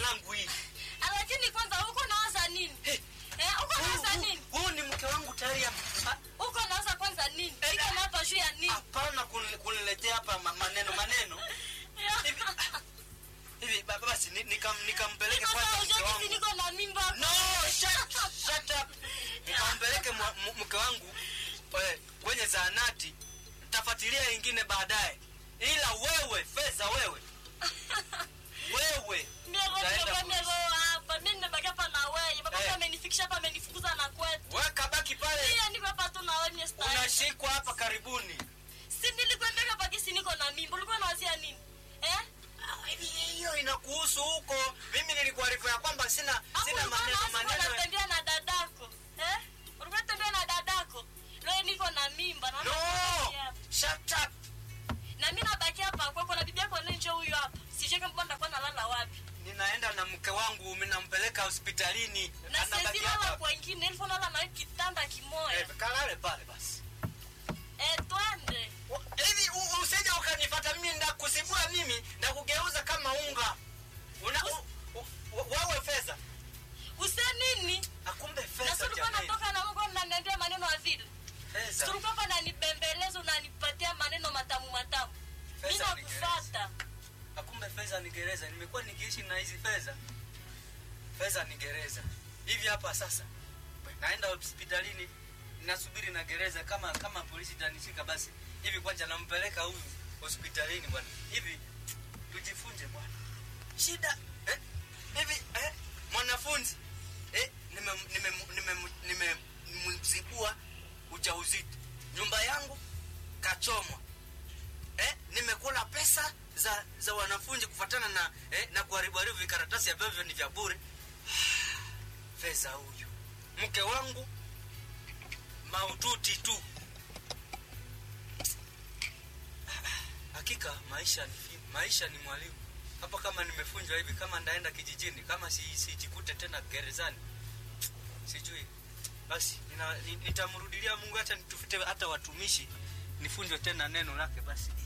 langu hili lakini kwanza uko nawaza nini Eh, eh, uko huu- nawaza huu- nini huu ni mke wangu tayari am- ah, uko nawaza kwanza nini Eh, iko na hapa juu ya nini hapana kuni- kuniletea hapa ma- maneno maneno hivi ah, hivi ba- basi ni- nikam- nikampeleke Niko kwanza sawa, mke ujue wangu kisi niko na mimba no shut, shut up nikampeleke mwa- m- mke wangu eh, kwenye zahanati ntafuatilia ingine baadaye ila wewe fedha wewe wewe utaenda polisi. hapa mi nimebaki hapa na wewe baba Eh. amenifikisha hapa amenifukuza na kwetu wewe kabaki pale Pia niko hapa tu naonye style. unashikwa hapa karibuni si nilikwambia hapa kisi niko na mimba ulikuwa nawazia nini eh Ah, hivi hiyo inakuhusu huko mimi nilikuarifu ya kwamba sina Hapo sina ulikuwa maneno unaanza kuwa maneno unatembea na dadako eh ulikuwa unatembea na dadako leo niko na mimba na no nabaki hapa. shut up na mimi nabaki hapa kwako na bibi yako nje huyu hapa sijui kama nitakuwa nalala wapi ninaenda na mke wangu minampeleka hospitalini na Anabaki sisi lala hapa. kwa ingine ilifo nalala na wewe kitanda kimoja Eh, kalale pale basi eh twende Wa- hivi u- usije ukanifata mimi ndakusibua mimi ndakugeuza kama unga una u- u- u- wewe fedha use nini akumbe na fedha sulikuwa jamani natoka na Mungu mnaniambia maneno ya vile fedha sulikuwa hapa nanibembeleza unanipatia maneno matamu matamu mimi Pesa ni nakufuata akumbe fedha ni gereza nimekuwa nikiishi na hizi fedha fedha ni gereza hivi hapa sasa naenda hospitalini nasubiri na gereza kama kama polisi itanishika basi hivi kwanza nampeleka huyu hospitalini bwana hivi tujifunze bwana shida eh, hivi eh, mwanafunzi eh, nimemzibua nime, nime, nime, nimemzibua ujauzito nyumba yangu kachomwa eh, nimekula pesa za za wanafunzi kufuatana na eh, na kuharibu haribu vikaratasi ambavyo ni vya bure fedha huyu mke wangu maututi tu hakika maisha ni fi- maisha ni mwalimu hapa kama nimefunjwa hivi kama ndaenda kijijini kama si- sijikute tena gerezani sijui basi nina- ni- nitamrudilia mungu hata nitufute hata watumishi nifunjwe tena neno lake basi